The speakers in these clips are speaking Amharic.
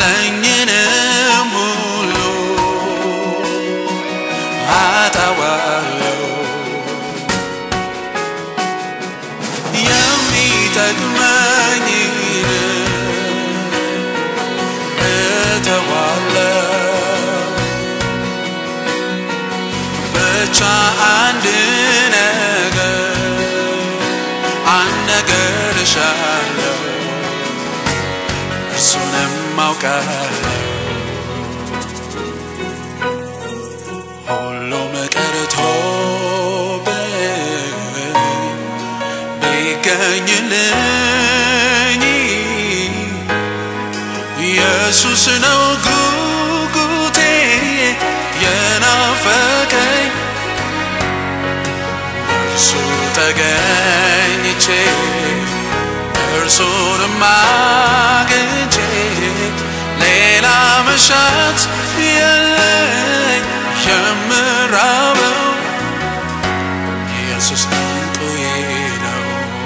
ያለኝንም ሁሉ አጣዋለሁ የሚጠቅመኝን እተዋለሁ ብቻ አንድ ነገር አንድ ነገር እሻለሁ እርሱንም አውቃለሁ ሁሉም ቀርቶብኝ ቢገኝልኝ ኢየሱስ ነው ጉጉቴ የናፈቀኝ እርሱ ተገኝቼ እርሱንም አግኝቼ ሌላ መሻት የለኝ የምራበው ኢየሱስ እንቁዬ ነው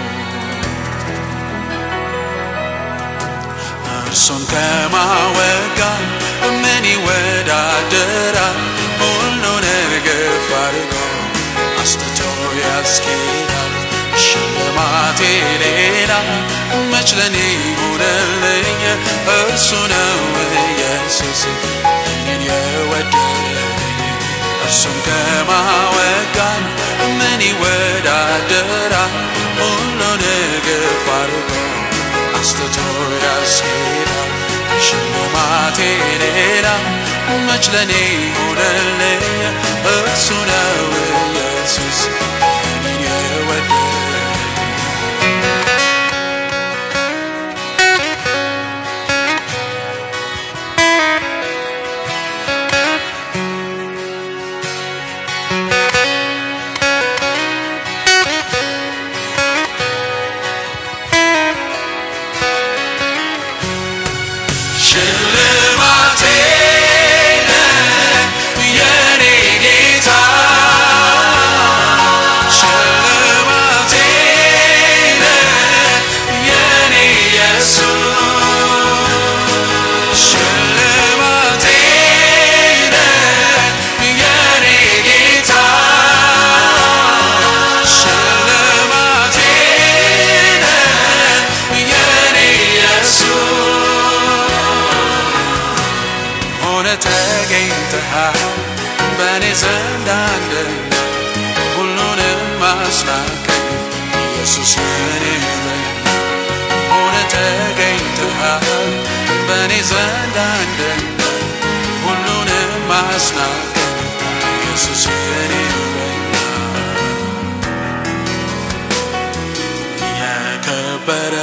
እርሱን ከማወጋ ምን ይወዳደራል ሁሉን እርግፍ አድርጎ አስትቶ ያስኬዳል ሽልማቴ ሌላ መች ለኔ ይሆነልኝ እርሱ ነው ኢየሱስ እኔን የወደደኝ እርሱን ከማወጋን ምን ይወዳደራል ሁሉን እርግፍ አድርጎ አስትቶ ያስኬዳል ሽልማቴ ሌላ መች ለኔ ይሆነልኝ እርሱ ነው ኢየሱስ እኔን የወደደኝ ሽልማቴ የኔ ጌታ ሽልማቴ የኔ ኢየሱስ ሽልማቴ የኔ ጌታ ሽልማቴ የኔ ኢየሱስ ሆነ ተገኝተሃል በእኔ ዘንድ አንድነት ሁሉንም ማስናቀኝ ኢየሱስ የኔ እረኛ ሆነ ተገኝተሃል በእኔ ዘንድ አንድነት ሁሉንም ማስናቀኝ ኢየሱስ የኔ እረኛ የከበረ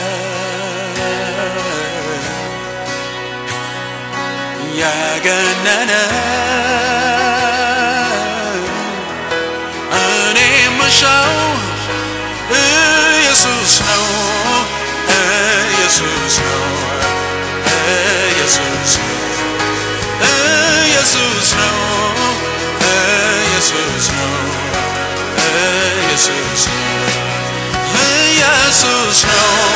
ያገነነ እኔ ምሻው ኢየሱስ ነው ኢየሱስ ነው ኢየሱስ ነው ኢየሱስ ነው ኢየሱስ ነው ኢየሱስ ነው ኢየሱስ ነው